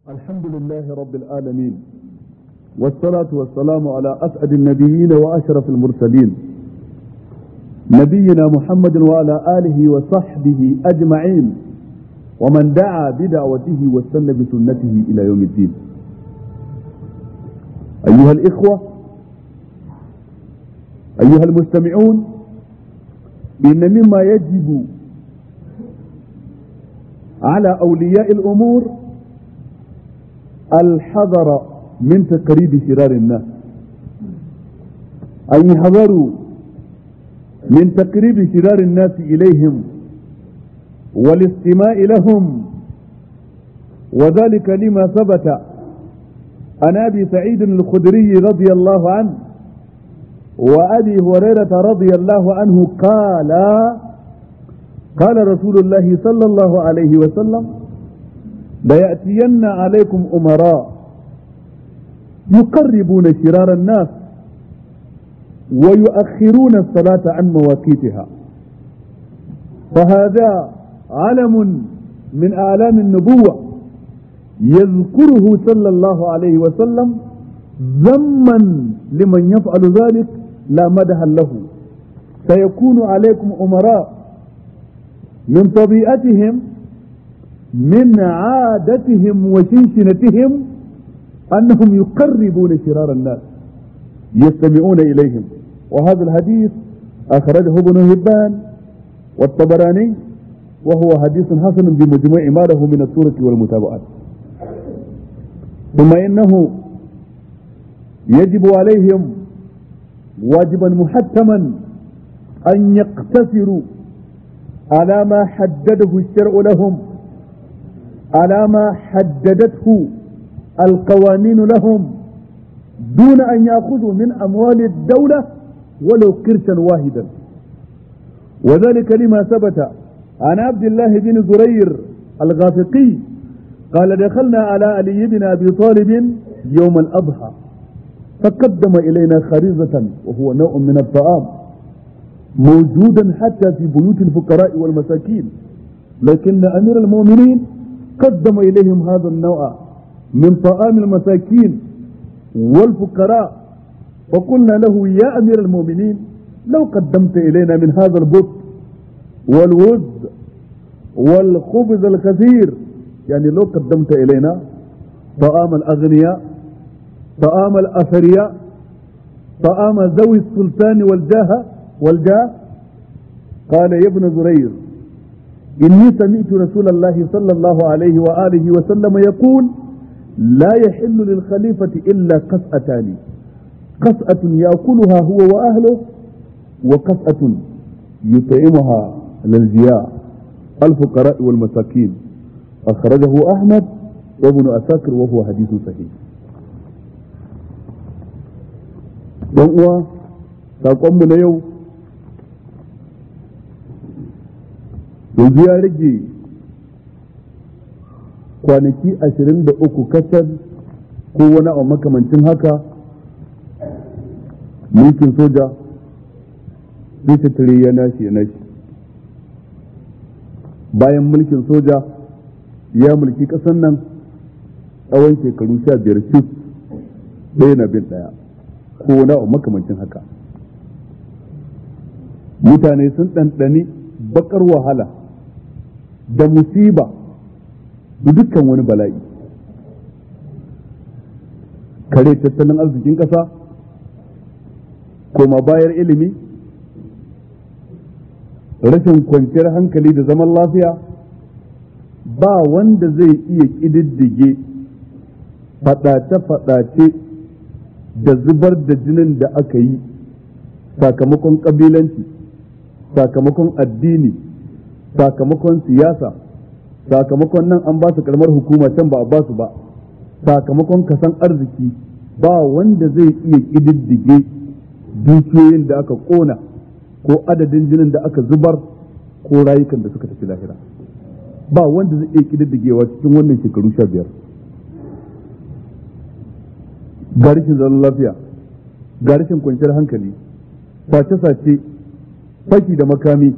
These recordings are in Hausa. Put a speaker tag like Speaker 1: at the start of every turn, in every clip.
Speaker 1: الحمد لله رب العالمين والصلاة والسلام على أسعد النبيين وأشرف المرسلين نبينا محمد وعلى آله وصحبه أجمعين ومن دعا بدعوته واستنى بسنته إلى يوم الدين أيها الإخوة أيها المستمعون إن مما يجب على أولياء الأمور الحذر من تقريب شرار الناس أن يحذروا من تقريب شرار الناس إليهم والاستماع لهم وذلك لما ثبت عن أبي سعيد الخدري رضي الله عنه وأبي هريرة رضي الله عنه قال قال رسول الله صلى الله عليه وسلم ليأتين عليكم أمراء يقربون شرار الناس ويؤخرون الصلاة عن مواقيتها فهذا علم من أعلام النبوة يذكره صلى الله عليه وسلم ذما لمن يفعل ذلك لا مدها له سيكون عليكم أمراء من طبيعتهم من عادتهم وشنشنتهم أنهم يقربون شرار الناس يستمعون إليهم وهذا الحديث أخرجه ابن هبان والطبراني وهو حديث حسن بمجموع ما له من السورة والمتابعات ثم إنه يجب عليهم واجبا محتما أن يقتصروا على ما حدده الشرع لهم على ما حددته القوانين لهم دون أن يأخذوا من أموال الدولة ولو قرشا واحدا وذلك لما ثبت عن عبد الله بن زرير الغافقي قال دخلنا على علي بن أبي طالب يوم الأضحى فقدم إلينا خريزة وهو نوع من الطعام موجودا حتى في بيوت الفقراء والمساكين لكن أمير المؤمنين قدم إليهم هذا النوع من طعام المساكين والفقراء فقلنا له يا أمير المؤمنين لو قدمت إلينا من هذا البط والوز والخبز الكثير يعني لو قدمت إلينا طعام الأغنياء طعام الأثرياء طعام ذوي السلطان والجاه والجاه قال يا ابن زرير إني سمعت رسول الله صلى الله عليه وآله وسلم يقول لا يحل للخليفة إلا قسأتان قسأة يأكلها هو وأهله وقسأة يطعمها للجياع الفقراء والمساكين أخرجه أحمد وابن أساكر وهو حديث صحيح don uwa saƙonmu na yau yanzu ya rage kwanaki ashirin da uku kasar ko wani abu makamancin haka mulkin soja bisa tare ya nashi ya nashi bayan mulkin soja ya mulki ƙasar nan tsawon shekaru sha biyar cif ɗaya na bin ɗaya ko wani abu makamancin haka mutane sun ɗanɗani bakar wahala da musiba da dukkan wani bala'i kare tattalin arzikin ƙasa koma bayar ilimi rashin kwanciyar hankali da zaman lafiya ba wanda zai iya ƙididdige faɗace-faɗace da zubar da jinin da aka yi sakamakon ƙabilanci sakamakon addini sakamakon siyasa sakamakon nan an ba su karamar hukuma can ba a ba su ba sakamakon kasan arziki ba wanda zai iya ƙididdige dukiyoyin da aka ƙona ko adadin jinin da aka zubar ko rayukan da suka tafi lahira ba wanda zai iya ƙididdigewa cikin wannan shekaru sha biyar ga rashin zaman lafiya ga rashin kwanciyar hankali sace-sace faki da makami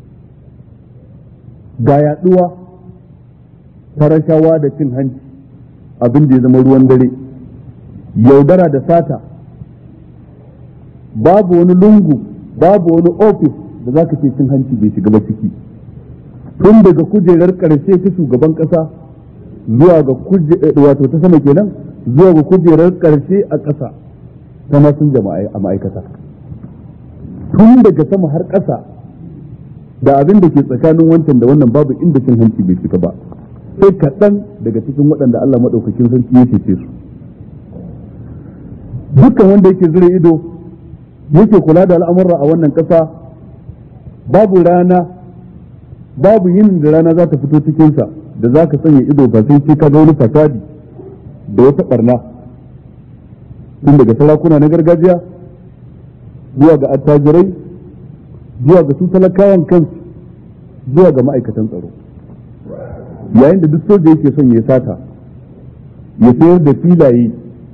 Speaker 1: ga yaduwa farashawa da cin hanci abin da ya zama ruwan dare yaudara da sata babu wani lungu babu wani ofis da za ka ce cin hanci bai shiga ba ciki tun daga kujerar karshe ta shugaban kasa zuwa ga wato ta sama kenan zuwa ga kujerar karshe a ƙasa ta masun jama'a a ma'aikata tun daga sama har ƙasa da abin da ke tsakanin wancan da wannan babu inda cin hanci bai shiga ba sai kaɗan daga cikin waɗanda Allah maɗaukakin sarki ya cece su dukkan wanda yake zira ido yake kula da al'amurra a wannan ƙasa babu rana babu yin da rana za ta fito cikinsa da za ka sanya ido ba sai ce ka ga wani fasadi da wata barna tun daga sarakuna na gargajiya zuwa ga attajirai zuwa ga su talakawan kansu zuwa ga ma'aikatan tsaro yayin da duk soja yake son ya sata ya sayar da filaye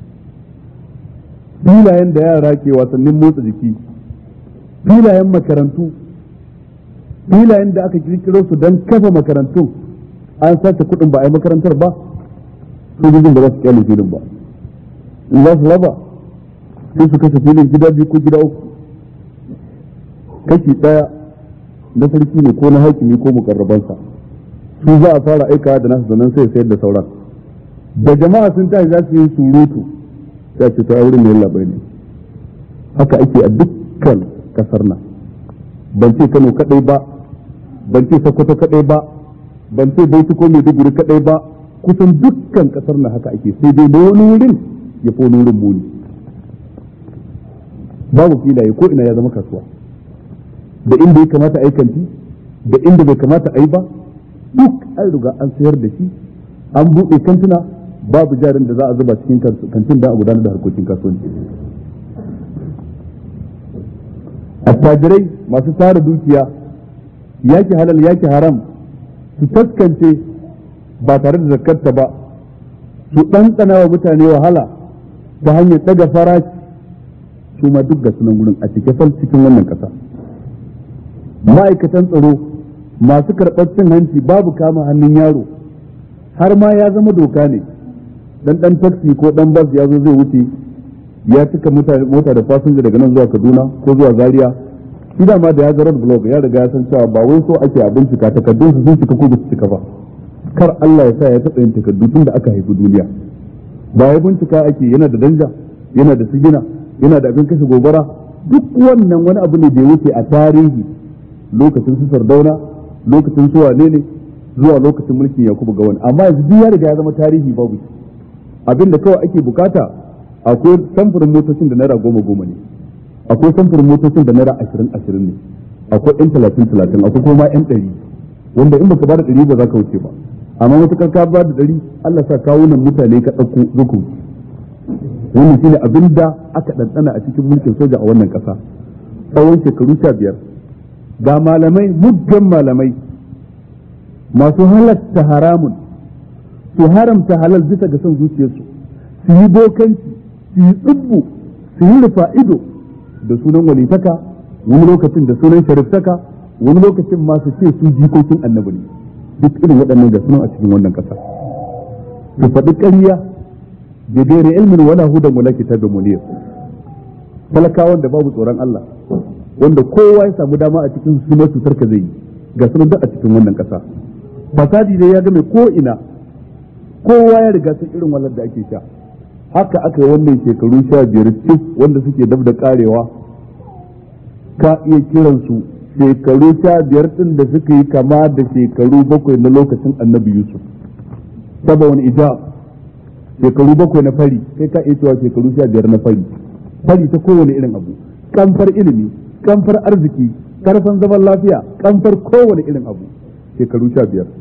Speaker 1: filayen da yara ke wasannin motsa jiki filayen makarantu filayen da aka kirkiro su don kafa makarantun an sace kuɗin ba a yi makarantar ba sojojin ba za su kyale filin ba in za su raba sai su kasa filin gida biyu ko gida uku kashi ɗaya na sarki ne ko na hakimi ko mukarrabansa su za a fara aikawa da nasu sannan sai sayar da sauran da jama'a sun tashi za su yi surutu sai ce ta wurin ne labai ne haka ake a dukkan kasar nan ban ce Kano kadai ba ban ce Sokoto kadai ba ban ce Bauchi ko Maiduguri kadai ba kusan dukkan kasar nan haka ake sai dai da wani wurin ya fi wani wurin muni babu filaye ko ina ya zama kasuwa da inda ya kamata a yi kanti da inda bai kamata a yi ba duk an riga an sayar da shi an buɗe kantuna babu jarin da za a zuba cikin kantin da a gudanar da harkokin kasuwanci attajirai masu tara dukiya yaki halal yaki haram su taskance ba tare da zakarta ba su ɗanɗana wa mutane wahala ta hanyar ɗaga farashi su ma duk ga sunan wurin a cike fal cikin wannan ƙasa ma'aikatan tsaro masu karɓar cin hanci babu kama hannun yaro har ma ya zama doka ne dan dan taxi ko dan bus ya zo zai wuce ya cika mota da fasinja daga nan zuwa Kaduna ko zuwa Zaria shi da ma da ya ga road block ya riga ya san cewa ba wai so ake a bincika takardun su sun cika ko ba su cika ba kar Allah ya sa ya taɓa yin takardu tun da aka haifi duniya ba ya bincika ake yana da danja yana da sigina yana da abin kashe gobara duk wannan wani abu ne da ya wuce a tarihi lokacin su sardauna lokacin su wane ne zuwa lokacin mulkin yakubu gawan amma yanzu duk ya riga ya zama tarihi babu abinda kawai ake bukata akwai samfurin motocin da naira goma goma ne akwai samfurin motocin da naira ashirin ashirin ne akwai yan talatin talatin akwai kuma yan ɗari wanda in baka bada ɗari ba za ka wuce ba amma matukar ka ba da ɗari Allah sa kawo nan mutane ka ɗauko zuku wannan shine abin da aka ɗanɗana a cikin mulkin soja a wannan ƙasa tsawon shekaru sha biyar ga malamai muggan malamai masu halatta haramun su haramta halal bisa ga son zuciyarsu su yi bokanci su yi tsubbu su yi rufa ido da sunan walitaka wani lokacin da sunan shariftaka wani lokacin masu ce su jikokin annabi ne duk irin waɗannan ga sunan a cikin wannan ƙasa su faɗi ƙarya da gairi ilmin wala hudan wala kitabin munir talakawan da babu tsoron Allah wanda kowa ya samu dama a cikin su masu sarka zai yi ga sunan duk a cikin wannan ƙasa fasadi dai ya game ko ina kowa ya riga sun irin walar da ake sha haka aka yi wannan shekaru sha biyar cif wanda suke dab da karewa ka iya kiransu shekaru sha biyar din da suka yi kama da shekaru bakwai na lokacin annabi yusuf saba wani ija shekaru bakwai na fari kai ka iya cewa shekaru sha biyar na fari fari ta kowane irin abu kamfar ilimi kamfar arziki karfan zaman lafiya kamfar kowane irin abu shekaru sha biyar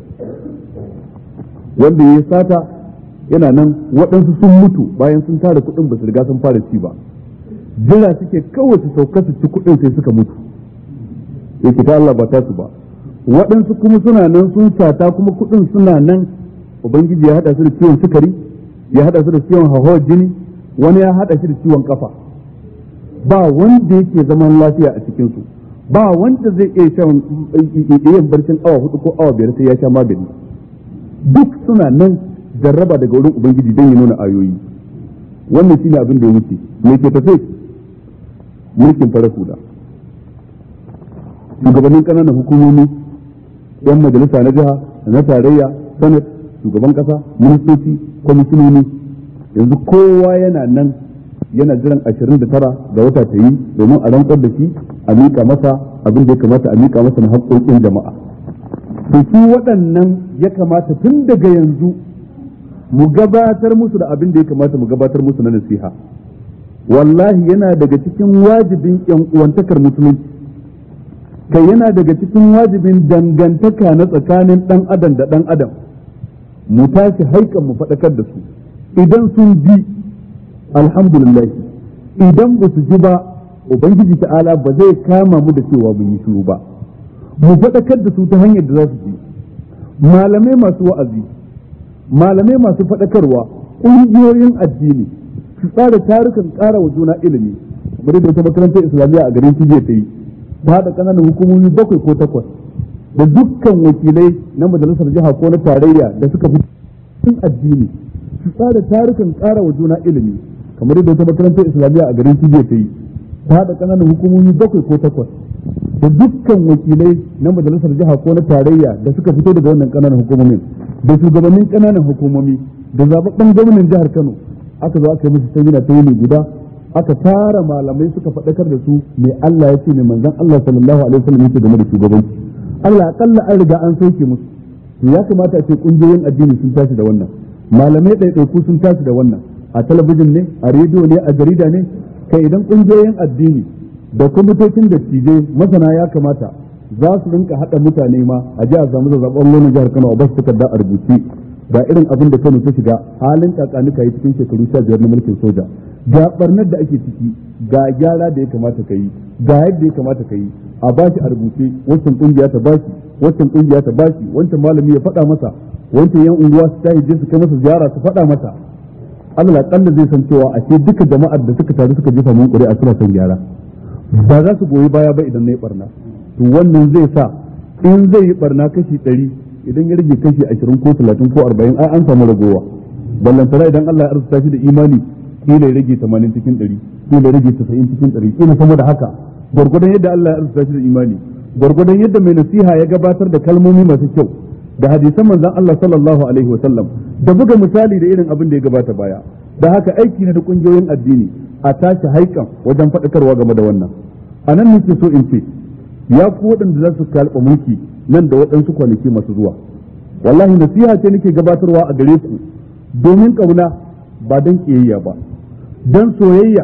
Speaker 1: wanda ya sata yana nan waɗansu sun mutu bayan sun tara kuɗin ba su riga sun fara ci ba jira suke kawai su sauka su ci kuɗin sai suka mutu yake ta Allah ba ta su ba waɗansu kuma suna nan sun sata kuma kuɗin suna nan ubangiji ya haɗa su da ciwon sukari ya haɗa su da ciwon hauhawar jini wani ya haɗa shi da ciwon kafa ba wanda yake zaman lafiya a cikinsu ba wanda zai iya shan iya barcin awa hudu ko awa biyar sai ya sha magani duk suna nan jarraba daga wurin ubangiji don ya nuna ayoyi wannan shine abin da ya wuce me ke tafe mulkin farar hula shugabannin ƙananan hukumomi yan majalisa na jiha na tarayya sanat shugaban kasa ministoci kwamishinoni yanzu kowa yana nan yana jiran ashirin da tara ga wata ta yi domin a rantsar da shi a miƙa masa abin da ya kamata a miƙa masa na haƙoƙin jama'a to su waɗannan ya kamata tun daga yanzu mu gabatar musu da abin da ya kamata mu gabatar musu na nasiha wallahi yana daga cikin wajibin yan uwantakar musulunci kai yana daga cikin wajibin dangantaka na tsakanin ɗan adam da ɗan adam mu tashi haikan mu faɗakar da su idan sun ji alhamdulillah idan ba su ji ba ubangiji ta'ala ba zai kama mu da cewa mun yi shiru ba mu faɗakar da su ta hanyar da za su ji malamai masu wa'azi malamai masu faɗakarwa ƙungiyoyin addini su tsara tarukan ƙara wa juna ilimi kamar da wata makarantar islamiyya a garin Tije ta yi ta haɗa ƙananan hukumomi bakwai ko takwas da dukkan wakilai na majalisar jiha ko na tarayya da suka fi cikin addini su tsara tarukan ƙara wa juna ilimi kamar yadda wata makarantar islamiyya a garin Tije ta yi ta haɗa ƙananan hukumomi bakwai ko takwas da dukkan wakilai na majalisar jiha ko na tarayya da suka fito daga wannan ƙananan hukumomin da shugabannin ƙananan hukumomi da zababben gwamnan jihar Kano aka zo aka yi musu samina ta yini guda aka tara malamai suka faɗakar da su mai Allah ya ce mai manzon Allah sallallahu alaihi wasallam yake game da shugabanci Allah akalla an riga an sauke musu to ya kamata a ce kungiyoyin addini sun tashi da wannan malamai ɗaiɗaiku sun tashi da wannan a talabijin ne a rediyo ne a jarida ne kai idan kungiyoyin addini da kwamitocin dattijai masana ya kamata za su rinka haɗa mutane ma a ji a samu zazzabon lonin jihar Kano a basu takarda a rubuce ga irin abin da Kano ta shiga halin kakanuka yi cikin shekaru sha biyar na mulkin soja ga barnar da ake ciki ga gyara da ya kamata ka yi ga yadda ya kamata ka yi a bashi a rubuce wancan kungiya ta bashi wancan kungiya ta bashi wancan malami ya faɗa masa wancan yan unguwa su tashi je su kai masa ziyara su faɗa masa Allah kalla zai san cewa a ce duka jama'ar da suka taru suka jefa mun ƙuri'a suna son gyara ba za su goyi baya ba idan na yi barna to wannan zai sa in zai yi barna kashi ɗari idan ya rage kashi ashirin ko talatin ko arba'in ai an samu ragowa ballantana idan Allah ya arzuta shi da imani kila ya rage tamanin cikin ɗari kila ya rage tasa'in cikin ɗari kila sama da haka gwargwadon yadda Allah ya arzuta shi da imani gwargwadon yadda mai nasiha ya gabatar da kalmomi masu kyau da hadisan manzon Allah sallallahu alaihi wa sallam da buga misali da irin abin da ya gabata baya da haka aiki ne da kungiyoyin addini a tashi haikan wajen faɗakarwa game da wannan a nan nake so in ce ya ku waɗanda za su kalɓa mulki nan da waɗansu kwanaki masu zuwa wallahi nasiha ce nake gabatarwa a gare ku domin ƙauna ba don ƙiyayya ba don soyayya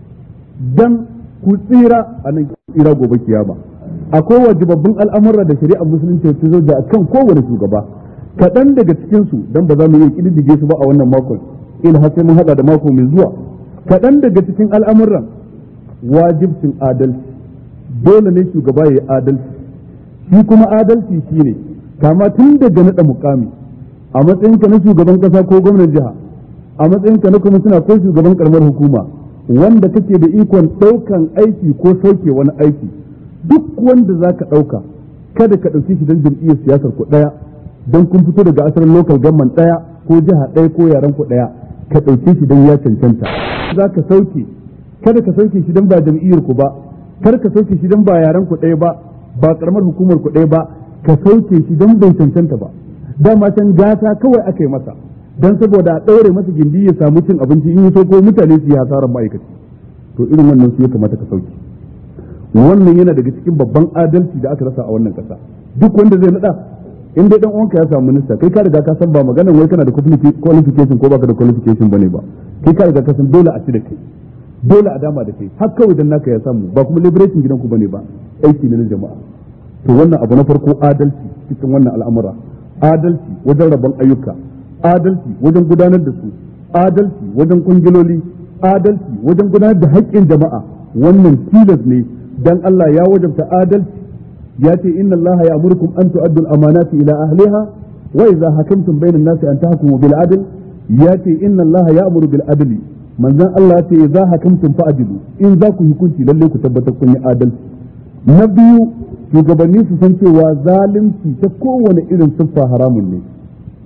Speaker 1: don ku tsira a nan tsira gobe kiyama akwai wajibabbin al'amura da shari'ar musulunci ta zo da kan kowane shugaba kaɗan daga cikinsu don ba za mu iya ƙididdige su ba a wannan makon ila har sai mun haɗa da mako mai zuwa kaɗan daga cikin al'amuran wajibcin adalci dole ne shugaba ya yi adalci shi kuma adalci shi ne kama tun daga naɗa mukami a matsayinka na shugaban ƙasa ko gwamnan jiha a matsayinka na kwamishina ko shugaban karamar hukuma wanda kake da ikon ɗaukan aiki ko sauke wani aiki duk wanda za ka ɗauka kada ka ɗauki shi don jam'iyyar siyasar ku ɗaya don kun fito daga asalin local government ɗaya ko jiha ɗaya ko yaren ku ɗaya ka ɗauke shi don ya cancanta za ka sauke kada ka sauke shi don ba jam'iyyar ku ba kar ka sauke shi don ba yaren ku ɗaya ba ba karamar hukumar ku ɗaya ba ka sauke shi don bai cancanta ba dama can gata kawai aka yi masa don saboda a ɗaure masa gindi ya samu cin abinci in yi so ko mutane su yi hasarar ma'aikaci to irin wannan su ya kamata ka sauke wannan yana daga cikin babban adalci da aka rasa a wannan ƙasa duk wanda zai naɗa in dai dan uwanka ya samu minista kai ka riga ka san ba maganar wai kana da qualification ko baka da qualification bane ba kai ka riga ka san dole a ci da kai dole a dama da kai har kawai dan naka ya samu ba kuma liberation gidanku bane ba aiki ne na jama'a to wannan abu na farko adalci cikin wannan al'amura adalci wajen rabon ayyuka adalci wajen gudanar da su adalci wajen kungiloli adalci wajen gudanar da haƙƙin jama'a wannan tilas ne dan Allah ya wajabta adalci ya ce inna Allah ya amurkum an tu'addu al-amanati ila ahliha wa idza hakamtum bayna an-nasi an tahkumu bil adl ya ce inna Allah ya amuru bil adli manzon Allah ya ce idza hakamtum fa'dilu in za ku hukunci lalle ku tabbatar kun yi adalci na biyu shugabanni su san cewa zalunci ta kowane irin siffa haramun ne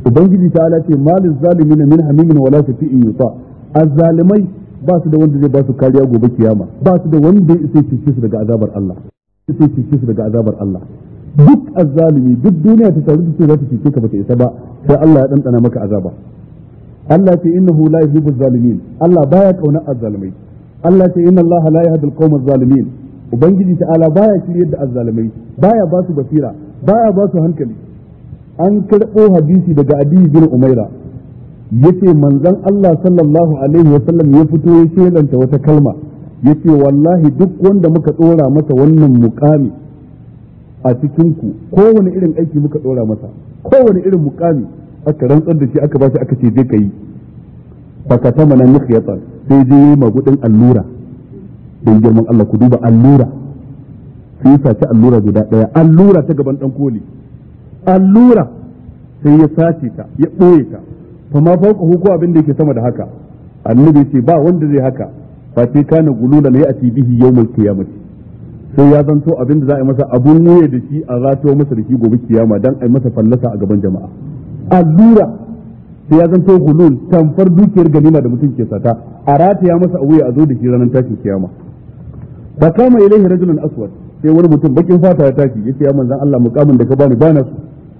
Speaker 1: ubangiji ta ala ce malin zalimin min hamimin wala shafi'in yusa azzalimai ba su da wanda zai ba su kariya gobe kiyama ba su da wanda ya sai cece su daga azabar Allah sai cece su daga azabar Allah duk azzalimi duk duniya ta taru ce za ta cece ka bata isa ba sai Allah ya dandana maka azaba Allah ce innahu la yuhibbu zalimin Allah baya kauna azzalimai Allah ce inna Allah la yahdi al-qawma zalimin ubangiji ta'ala baya shiryar da azzalimai baya ba su basira baya ba su hankali an karɓo hadisi daga Adi bin Umaira yace manzon Allah sallallahu alaihi wa sallam ya fito ya shelanta wata kalma yace wallahi duk wanda muka dora masa wannan mukami a cikin ku kowane irin aiki muka dora masa kowane irin mukami aka rantsar da shi aka ba shi aka ce je kai fakata mana mikhyatan sai je yi magudin allura don girman Allah ku duba allura sai ya saci allura guda daya allura ta gaban dan koli allura sai ya sace ta ya ɓoye ta fa ma fauka ko abin da yake sama da haka annabi ce ba wanda zai haka fa sai kana gulula ne a bihi yawmal qiyamati sai ya zanto abin da za a yi masa abun wuya da shi a zato masa da shi gobe kiyama dan a yi masa fallasa a gaban jama'a allura sai ya zanto gulul tamfar dukiyar ganima da mutum ke sata a rataya masa a wuya a zo da shi ranar tashin kiyama fa kama ilaihi rajulun aswad sai wani mutum bakin fata ya tashi yace ya manzon Allah mukamin da ka bani bana so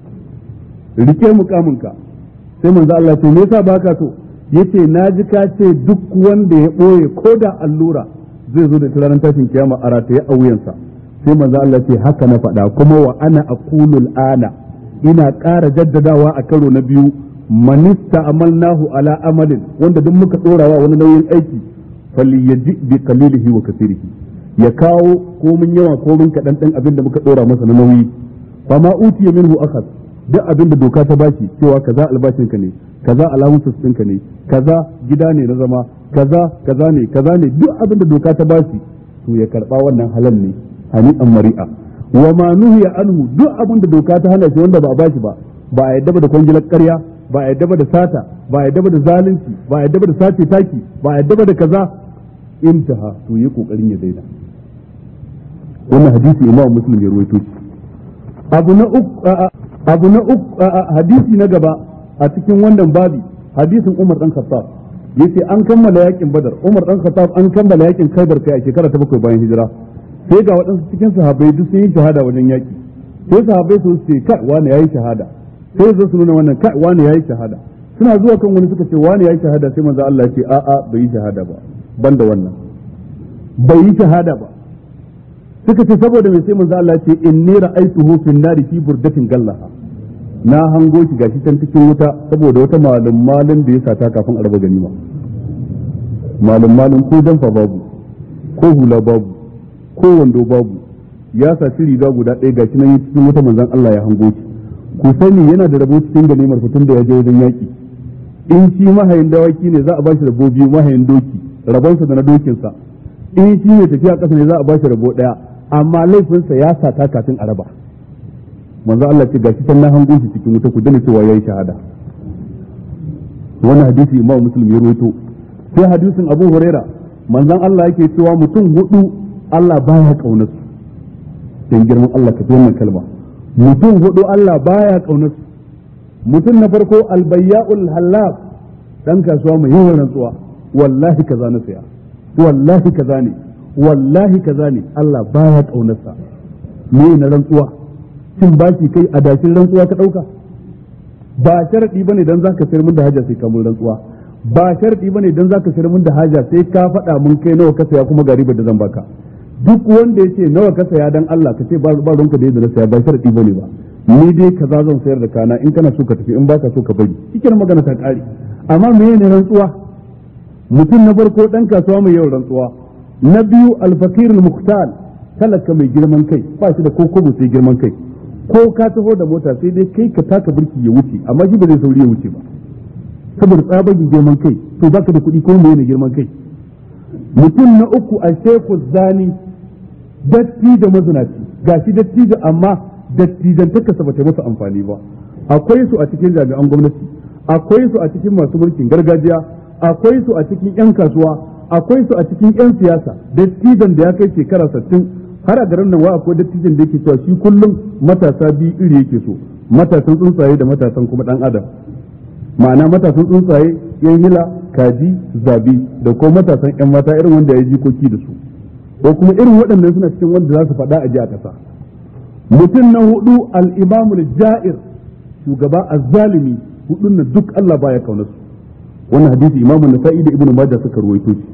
Speaker 1: rike mukamin ka sai manzon Allah ce me yasa baka so yace naji ka ce duk wanda ya boye ko da allura zai zo da shi ranar tashin kiyama a rataye a wuyansa sai manzon Allah ce haka na faɗa kuma wa ana aqulul ana ina ƙara jaddadawa a karo na biyu manista amalnahu ala amalin wanda duk muka ɗorawa wani nauyin aiki falyaji bi qalilihi wa kasirihi ya kawo komin yawa komin kaɗan ɗan abin da muka ɗora masa na nauyi fa ma utiya minhu akhad duk abin da doka ta bashi cewa kaza albashin ka ne kaza allowances ɗinka ne kaza gida ne na zama kaza kaza ne kaza ne duk abin da doka ta bashi to ya karɓa wannan halal ne hani'an mari'a wa ma nuhiya anhu duk abin da doka ta hana shi wanda ba a bashi ba ba a yadda ba da kwangilar ƙarya ba a yadda ba da sata ba a yadda ba da zalunci ba a yadda ba da sace taki ba a yadda ba da kaza intaha to yi kokarin ya daina wannan hadisi imam muslim ya ruwaito shi abu na uku abu na uku hadisi na gaba a cikin wannan babi hadisin Umar dan Khattab yace an kammala yakin Badar Umar dan Khattab an kammala yakin Khaibar kai a shekara ta bakwai bayan hijira sai ga waɗansu cikin sahabbai duk sun yi shahada wajen yaki sai sahabbai su ce kai wani yayi shahada sai zo su nuna wannan kai wani yayi shahada suna zuwa kan wani suka ce wani yayi shahada sai manzo Allah ya ce a a bai yi shahada ba banda wannan bai yi shahada ba suka ce saboda mai sai manzo Allah ya ce inni ra'aytuhu fin nari fi burdatin gallaha na hango shi gashi can cikin wuta saboda wata malum malin da ya sata kafin a raba ganima malum malin ko jamfa babu ko hula babu ko wando babu ya saci riga guda ɗaya gashi nan cikin wuta manzon Allah ya hango shi ku sani yana da rabo cikin ganimar fitin da ya je wajen yaki in shi mahayin dawaki ne za a bashi rabo biyu mahayin doki rabonsa da na dokinsa in shi ne tafiya ƙasa ne za a bashi rabo ɗaya amma laifinsa ya sata kafin a raba manzo Allah ce gashi can na hango shi cikin wuta ku dana cewa yayi shahada wannan hadisi Imam Muslim ya rawaito sai hadisin Abu Huraira manzon Allah yake cewa mutum hudu Allah baya kaunar su dan girman Allah ka wannan kalma mutum hudu Allah baya kaunar su mutum na farko albayya'ul halaf dan kasuwa mai yawan rantsuwa wallahi kaza na saya wallahi kaza ne wallahi kaza ne Allah baya kaunar sa me na rantsuwa cin baki kai a dashin rantsuwa ka ɗauka ba sharaɗi ba ne don za ka sayar min da haja sai ka mun rantsuwa ba sharaɗi ba ne don za ka sayar min da haja sai ka faɗa mun kai nawa ka saya kuma ga ribar da zan baka duk wanda ya ce nawa ka saya dan Allah ka ce ba ruwanka da yadda na saya ba sharaɗi ba ne ba ni dai kaza zan sayar da kana in kana so ka tafi in baka so ka bari cikin magana ta ƙare amma me ne rantsuwa mutum na farko ɗan kasuwa mai yawan rantsuwa na biyu alfakirul muhtal talaka mai girman kai ba shi da ko kobo sai girman kai ko ka taho da mota sai dai kai ka taka birki ya wuce amma shi ba zai sauri ya wuce ba saboda tsabagen girman kai to baka da kuɗi ko mai girman kai mutum na uku a sheku zani datti da mazinaci gashi datti da amma dattijan takasa bata masa amfani ba akwai su a cikin jami'an gwamnati akwai su a cikin masu mulkin gargajiya akwai su a cikin 'yan kasuwa akwai su a cikin 'yan siyasa dattijan da ya kai shekara sittin har a garin nan wa akwai dattijan da yake cewa shi kullum matasa biyu iri yake so matasan tsuntsaye da matasan kuma dan adam ma'ana matasan tsuntsaye yan hila kaji zabi da kuma matasan yan mata irin wanda ya jikoki da su ko kuma irin waɗannan suna cikin wanda za su faɗa a ji a ƙasa mutum na hudu al-imamul ja'ir shugaba azzalimi hudun nan duk Allah baya kauna su wannan hadisi imamu nasa'i da ibnu majah suka ruwaito shi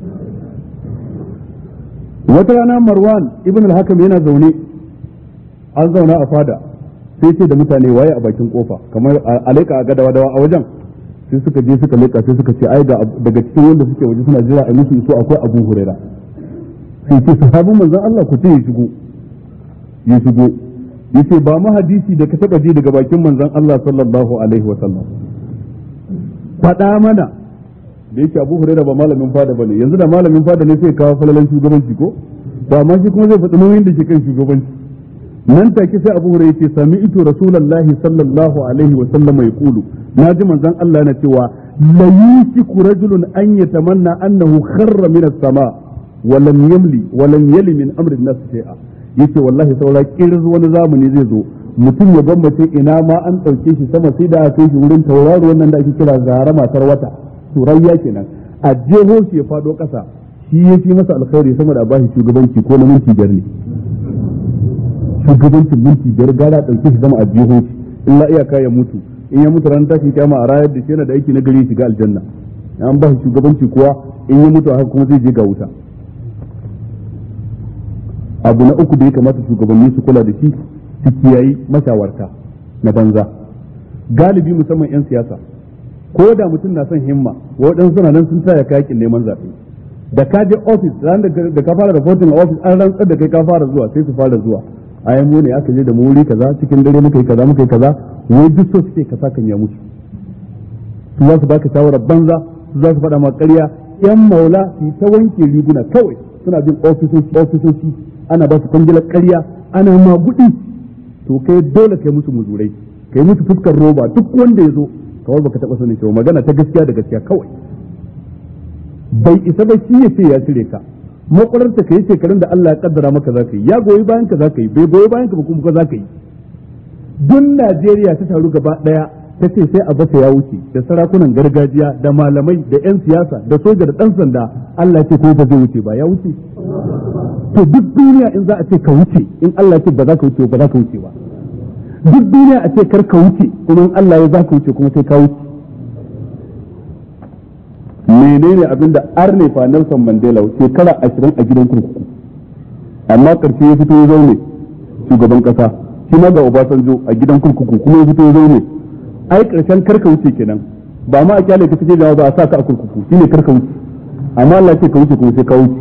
Speaker 1: wata rana marwan ibn al-hakam yana zaune an zauna a fada sai ce da mutane waye a bakin kofa kamar a leka a gadawa dawa a wajen sai suka je suka leka sai suka ce ai ga daga cikin wanda suke waje suna jira a musu iso akwai abu huraira sai ce sahabin manzon Allah ku ce ya shigo ya shigo yace ba mu hadisi da ka taba ji daga bakin manzon Allah sallallahu alaihi wa sallam faɗa mana da yake Abu Hurairah ba malamin fada bane yanzu da malamin fada ne sai kawo falalan shugabanci ko ba ma shi kuma zai faɗi nauyin da ke kan shugabanci nan take sai Abu Hurairah yace sami'tu Rasulullahi sallallahu alaihi wa sallam yaqulu naji manzon Allah yana cewa la yusiku rajulun an yatamanna annahu kharra min as-sama wa lam yamli wa lam yali min amri an-nas shay'a yace wallahi saura kirin wani zamani zai zo mutum ya gwammace ina ma an ɗauke shi sama sai da aka kai shi wurin tauraro wannan da ake kira zara matar wata turayya kenan a jeho shi ya fado ƙasa shi ya fi masa alkhairi sama da bashi shugabanci ko na minti biyar ne shugabancin minti biyar gara ɗauke shi sama a jeho shi illa iyaka ya mutu in ya mutu ranar tashin kyama a rayar da shi yana da aiki na gari shiga aljanna an ba shi shugabanci kuwa in ya mutu haka kuma zai je ga wuta abu na uku da ya kamata shugabanni su kula da shi su kiyayi mashawarta na banza galibi musamman 'yan siyasa ko da mutum na son himma waɗansu suna nan sun taya kayakin neman zaɓe da ka je ofis ran da ka fara reporting a ofis an rantsar da kai ka fara zuwa sai su fara zuwa a yan mu ne aka je da mu wuri kaza cikin dare muka yi kaza muka yi kaza wai duk so suke kasa kan ya mutu su za su baka shawarar banza su za su faɗa ma ƙarya yan maula su ta wanke riguna kawai suna bin ofisoshi ana ba su kwangilar ƙarya ana magudi to kai dole kai musu muzurai kai musu fuskar roba duk wanda ya zo kawai baka taba sanin cewa magana ta gaskiya da gaskiya kawai bai isa ba shi ya ce ya cire ka makwararta ka yi shekarun da Allah ya kaddara maka za ka yi ya goyi bayan ka za ka yi bai goyi bayan ka ba kuma za ka yi duk Najeriya ta taru gaba daya ta ce sai a bata ya wuce da sarakunan gargajiya da malamai da 'yan siyasa da soja da ɗan sanda Allah ce ko ba zai wuce ba ya wuce to duk duniya in za a ce ka wuce in Allah ce ba za ka wuce ba za ka wuce ba duk duniya a ce kar ka wuce kuma in Allah ya za ka wuce kuma sai ka wuce menene abin da arne fa Nelson Mandela shekara ashirin a gidan kurkuku amma karshe ya fito ya zaune shugaban kasa shi ma ga Obasanjo a gidan kurkuku kuma ya fito ya zaune ai karshen karka wuce kenan ba ma a kyale ka fice da ba a sa ka a kurkuku shine karka wuce amma Allah ya ce ka wuce kuma sai ka wuce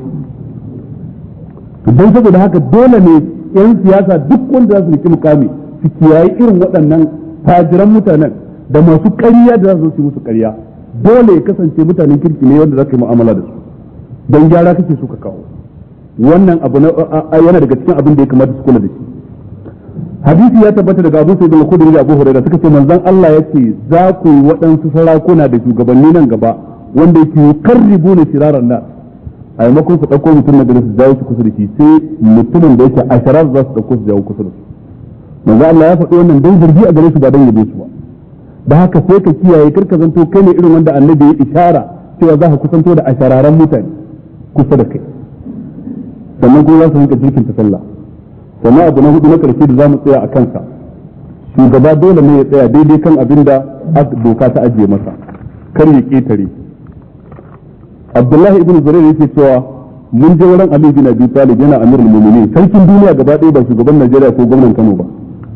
Speaker 1: don saboda haka dole ne yan siyasa duk wanda za su riki mukami su kiyaye irin waɗannan fajiran mutanen da masu ƙarya da za su yi musu ƙarya dole ya kasance mutanen kirki ne wanda za ka yi mu'amala da su don gyara kake so ka kawo wannan abu yana daga cikin abin da ya kamata su kula da shi hadisi ya tabbata daga Abu Sa'id al-Khudri da Abu Hurairah suka ce manzon Allah yace za ku yi waɗansu sarakuna da shugabanni nan gaba wanda yake yukarribuna shiraran nas a maimakon su ɗauko mutum na gari su jawo shi kusa da shi sai mutumin da yake asharar za su ɗauko su jawo kusa da su manzo Allah ya faɗi wannan dan zargi a gare su ba dan yabe su ba da haka sai ka kiyaye karka zanto kai ne irin wanda annabi ya ishara cewa za ka kusanto da ashararan mutane kusa da kai sannan kuma za su rinka jirkin ta sallah sannan abu na hudu na karshe da za mu tsaya a kansa shugaba dole ne ya tsaya daidai kan abin da doka ta ajiye masa kar ya ketare Abdullahi ibn Zubair yake cewa mun je wurin Ali bin Abi Talib yana amirul mu'minin sarkin duniya gaba ɗaya ba shugaban Najeriya ko gwamnan Kano ba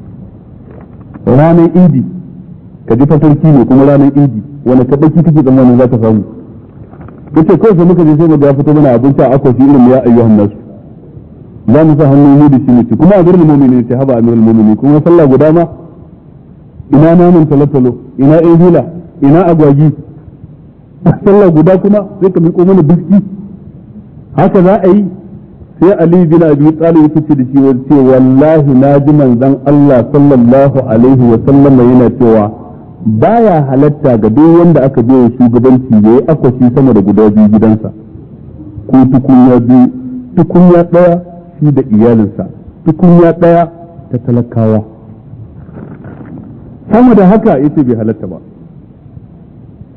Speaker 1: ranar Idi ka ji fatarki ne kuma ranar Idi wani tabbaci kake tsammanin za ka samu yace kawai sai muka je sai mu ga fito mana abinci a akwashi irin ya ayyuhan nasu za mu sa hannu mu da shi ne kuma amirul mu'minin ce haba amirul mu'minin kuma sallah guda ma ina namun talotalo ina ehila ina agwagi sallah guda kuma sai ka miƙo mana biski haka za a yi sai Ali bin Abi Talib ya ce da shi ce wallahi na ji manzon Allah sallallahu alaihi wa sallam yana cewa baya halatta ga duk wanda aka je shugabanci da ya akwashi sama da guda biyu gidansa ko tukunya biyu tukunya daya shi da iyalinsa tukunya daya ta talakawa sama da haka yace bai halatta ba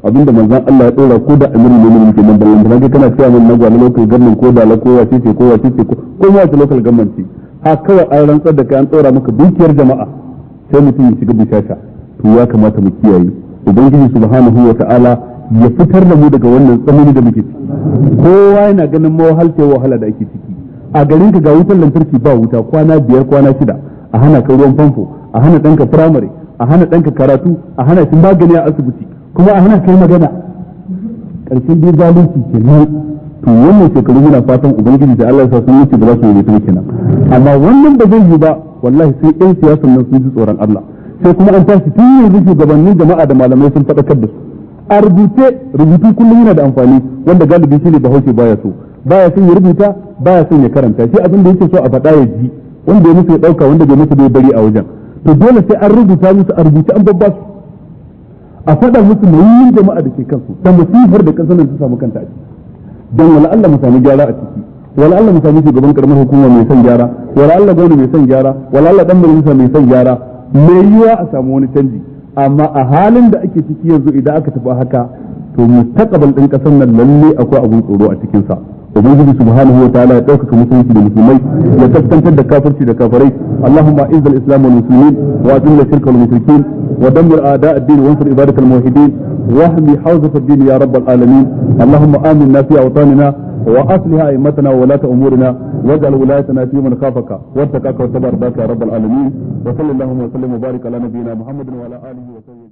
Speaker 1: abinda manzon Allah ya dora ko da amirin ne muke nan ballan da kai kana cewa mun nagwa na local government ko da la ko wace ce ko wace ce ko ko ma wace local government ce ha kawai an rantsar da kai an dora maka dukiyar jama'a sai mutum ya shiga bishasha to ya kamata mu kiyaye ubangiji subhanahu wa ta'ala ya fitar da mu daga wannan tsanani da muke ciki kowa yana ganin mawahalcewar wahala da ake ciki a garin ka ga wutar lantarki ba wuta kwana biyar kwana shida a hana ka ruwan famfo a hana ɗanka firamare a hana ɗanka karatu a hana shi magani a asibiti kuma a hana kai magana ƙarshen dai zalunci kenan to wannan shekaru muna fatan ubangiji da Allah ya sa sun wuce ba za su yi kenan amma wannan ba zai yi ba wallahi sai ɗan siyasan nan sun ji tsoron Allah sai kuma an tashi tun yanzu shugabannin jama'a da malamai sun faɗakar da su a rubuce rubutu kullum yana da amfani wanda galibi shine bahaushe baya so baya son ya rubuta baya son ya karanta shi abin da yake so a faɗa ya ji wanda ya musu ya ɗauka wanda bai musu bai bari a wajen to dole sai an rubuta musu a rubuce an babba su a faɗa musu nauyin jama'a da ke kansu da musifar da kasar ta samu kanta a ciki don wala Allah mu sami gyara a ciki wala Allah mu sami shugaban karamar hukuma mai son gyara wala Allah gwamnati mai son gyara wala Allah dan majalisa mai son gyara mai yiwa a samu wani canji amma a halin da ake ciki yanzu idan aka tafi haka to mustaqbal din kasar nan lalle akwai abun tsoro a cikin sa ubangiji subhanahu wa ta'ala ya ɗaukaka musulunci da musulmai ya kaskantar da kafirci da kafirai allahumma izz al-islam wal muslimin wa azil shirka wal mushrikin wa dammir a'da ad-din wa ansur ibadak al-muwahhidin wa ahmi hawzat ad-din ya rabb al-alamin allahumma aminna fi awtanina wa aslih a'immatana wa la umurina waj'al wilayatana fi man khafaka wattaqaka wa tabaraka ya rabb al-alamin wa sallallahu wa sallam wa barik ala nabiyyina muhammadin wa ala alihi wa sahbihi